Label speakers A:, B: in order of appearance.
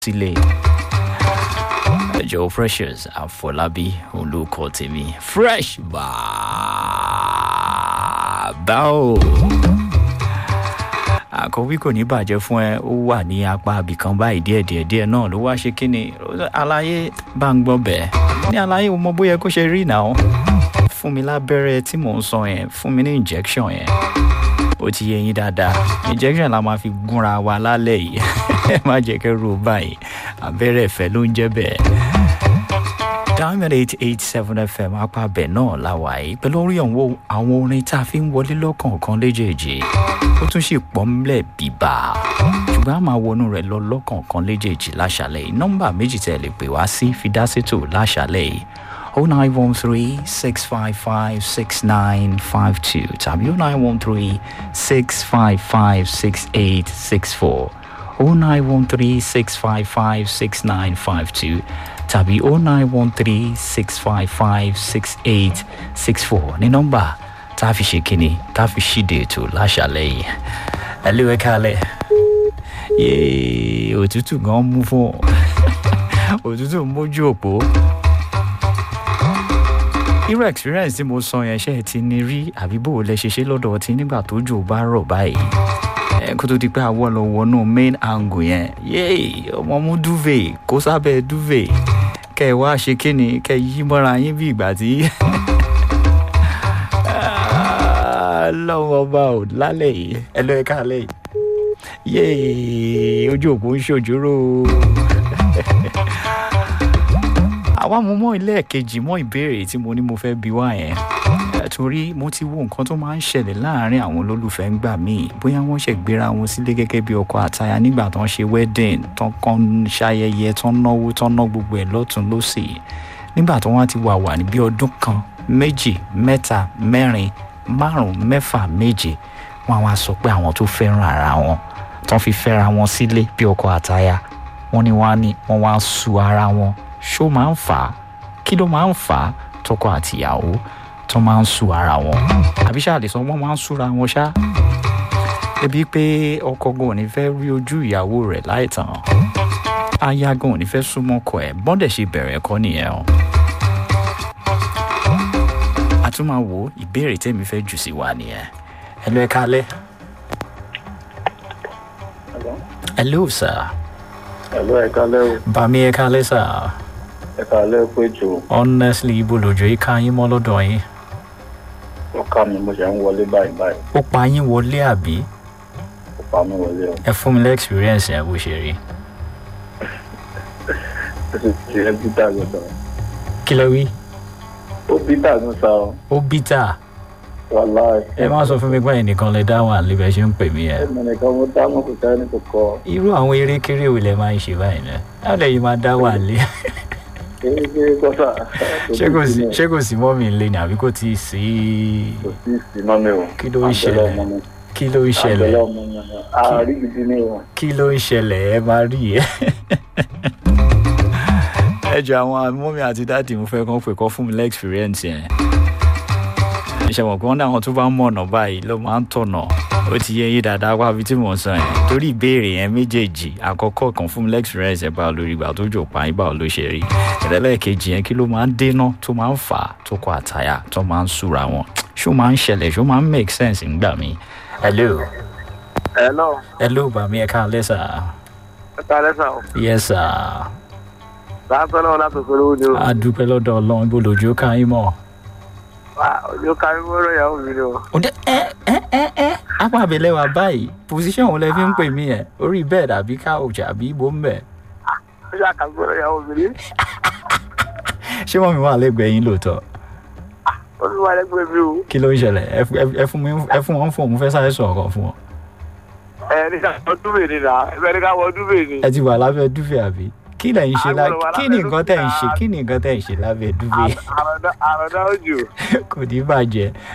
A: sílẹ̀ ẹjọ́ precious àfọlábí olùkọ́ tèmi fresh bàbá o àkọ́wé kò ní bàjẹ́ fún ẹ ó wà ní apá abìkan báyìí díẹ̀ díẹ̀ díẹ̀ náà ló wá ṣe kíni aláyé bá ń gbọ́ bẹ́ẹ̀ ní aláyé o mọ bóyá kó ṣe rí náà fún mi lábẹ́rẹ́ tí mò ń sọ yẹn fún mi ní injection yẹn ó ti yẹ yín dáadáa injection la máa fi gúnra wa lálẹ́ yìí ẹ má jẹ́ kẹ́ ro báyìí abẹ́rẹ́ ìfẹ́ ló ń jẹ́ bẹ́ẹ̀. diamond eight eight seven fm apá bẹ̀ náà la wà yìí pẹ̀lú orí àwọn orin tá a fi ń wọlé lọ́kọ̀ọ̀kan léjèèjì ó tún sì pọ̀ ńlẹ̀ bíbá ṣùgbọ́n a máa wọnú rẹ̀ lọ lọ́kọ̀ọ̀kan léjèèjì láṣàlẹ̀ yìí nọ́mbà méjì tẹ̀ lè pè wá sí fi dá sétò láṣàlẹ̀ yìí 0913 655 6952 tàbí 0913 655 6864 0913 655 6952 tàbí 0913 655 6864 ní nọ́mbà tá a fi ṣe kíni tá a fi ṣíde ètò láṣàlẹ̀ yìí ẹ lé wẹ́kálẹ̀ yéé òtútù gan mú fún òtútù mójú òpó irú experience tí mo sọ yẹn ṣe ti ní rí àbí bó o lẹ ṣe ṣe lọ́dọ̀ ọtí nígbà tó jò bá rọ̀ báyìí ẹ kó tó di pé àwọ̀ lọ wọnú main angle yẹn yéè ọmọ mú duvet kó sábẹ́ duvet kẹ ẹ wá ṣe kíni kẹ yí mọ́ra yín bí ìgbà tí lọ́wọ́ ọba ò lálẹ́ yìí ẹ lọ́ ẹ káàlẹ́ yìí yéè ojú òpó ń ṣòjóró àwa mo mọ ilé ẹ̀kejì mọ ìbéèrè tí mo ní mo fẹ́ bi wá yẹn torí mo ti wo nǹkan tó máa ń ṣẹlẹ̀ láàárín àwọn olólùfẹ́ ń gbà míì bóyá wọ́n ṣẹ̀ gbéra wọn sílé gẹ́gẹ́ bí ọkọ àtaya nígbà tó ń ṣe wedding tó kàn ń ṣayẹyẹ tó ń náwó tó ń ná gbogbo ẹ̀ lọ́tún lọ́sì nígbà tó wọ́n ti wà wà ní bí ọdún kan méjì mẹ́ta mẹ́rin márùn mẹ́fà méje wọn á sọ pé àwọn tó fẹ́ràn ara wọn tó fi fẹ́ra wọn sílé bí ọkọ àtaya wọn ni wọn á ní wọn wá su ara wọn ṣó máa ń fà á kí ló máa ń fà á tọkọ àtìyàwó tó máa ń su ara wọn àbí ṣáà lè sọ wọn máa ń súra wọn ṣá ebi pé ọkọ gan ò ní fẹ́ rí ojú ìyàwó rẹ̀ láìtàn aya gan ò ní fẹ́ súnmọ́ ọkọ ẹ̀ bọ́dẹ̀ ṣe bẹ̀rẹ̀ ẹ̀kọ́ nìyẹn o a tún máa wo ìbéèrè tẹ́mi fẹ́ jù sí wa nìyẹn ẹ lọ ẹ kálẹ̀. hello sir.
B: hello ẹ kálẹ̀ o.
A: bàmí ẹ kálẹ̀ sir
B: ẹ kálẹ̀ pé jù.
A: honestly ibo lòjò yìí ká yín mọ́ lọ́dọ̀ yín.
B: ó ká mi mo ṣe ń wọlé báyìí báyìí.
A: ó pa yín wọlé àbí.
B: ó pa mi wọlé o.
A: ẹ fún mi lẹ́ experience yẹn bó ṣe rí.
B: ó sì ti ẹ bítà gbọdọ̀.
A: kí ló wí.
B: ó bítà ní sa o.
A: ó bítà.
B: wàhálà
A: ẹ má sọ fún mi pé ẹnìkan lè dá wà níbẹ̀ ṣe ń pè mí yẹn.
B: ẹnì nìkan mo dá mọ̀ kò sẹ́ni kò kọ́.
A: irú àwọn eré kéré wo lẹ máa ń ṣe báyìí náà láti ẹ̀yin máa dá wà lé.
B: kéré kéré kọ́sà.
A: ṣé kò sí ṣé kò sí mọ́mì ńlẹ̀ ni àbí kò tí ì sí.
B: kò sí ìsìnmọ́ mi o.
A: kí ló ń ṣẹlẹ̀ kí ló ń ṣẹlẹ̀
B: àbẹ̀lẹ̀ ọmọ mi ni àárí gidi ni o.
A: kí ló ń ṣẹlẹ̀ ẹ máa rí ẹ. ẹ jọ àwọn mọ́mì àti dáàdì mo fẹ́ kàn pé kọ́ fún mi lẹ́ experience yẹn ṣe mọ̀ pé wọ́n ní àwọn tó bá ń mọ̀nà báyìí ló máa ń tọ̀nà ó ti yẹ yín dáadáa wá bí tí mò ń sọ yẹn torí ìbéèrè yẹn méjèèjì àkọ́kọ́ kan fún mi lẹ́xperience ẹ̀ bá lórí ìgbà tó jò pa yín báwo ló ṣe rí ìrẹ́lẹ́kejì yẹn kí ló máa ń dénà tó máa ń fà á tó kọ àtàyà tó máa ń súra wọn ṣó máa ń ṣẹlẹ̀ ṣó máa ń make sense ńgbà mí. hello.
B: hello.
A: hello bàmí ẹ káàlẹ́ sà.
B: ẹ káàlẹ́ sà o.
A: yes sà.
B: láàpẹ́ náà láti pẹ̀lú ni o.
A: a dúpẹ́ lọ́dọ̀ ọlọ́run ibo lòjó ká yín mọ́
B: ojú kárí mọ́rọ̀ ìyàwó mi ni o.
A: òde ẹ ẹ ẹ ẹ apá abẹ́lẹ̀ wa báyìí position wo lẹ fi ń pè mí yẹn orí bed àbí couch àbí ibo ń bẹ̀.
B: ó ṣe àkàgbé mọ́rọ̀ ìyàwó mi ni.
A: ṣé wọ́n mi wà lẹ́gbẹ̀ẹ́ yín lóòótọ́.
B: ó ní wà lẹ́gbẹ̀ẹ́ mi o.
A: kí ló ń ṣẹlẹ̀ ẹ fún mi ẹ fún wọn fún òun fẹ́ sáré sọ̀rọ̀ kan fún wọn.
B: ẹ ní ká wọ dúbè ni nà ẹ fẹ́ ní ká wọ dúbè ni.
A: ẹ ti wà lábẹ́ dúfẹ́ àbí kí lẹ̀ ń ṣe lá kí ni nǹkan tẹ̀ ń ṣe kí ni nǹkan tẹ̀ ń ṣe lábẹ́ dúfẹ́.
B: àròdá òjò.
A: kò ní bàjẹ́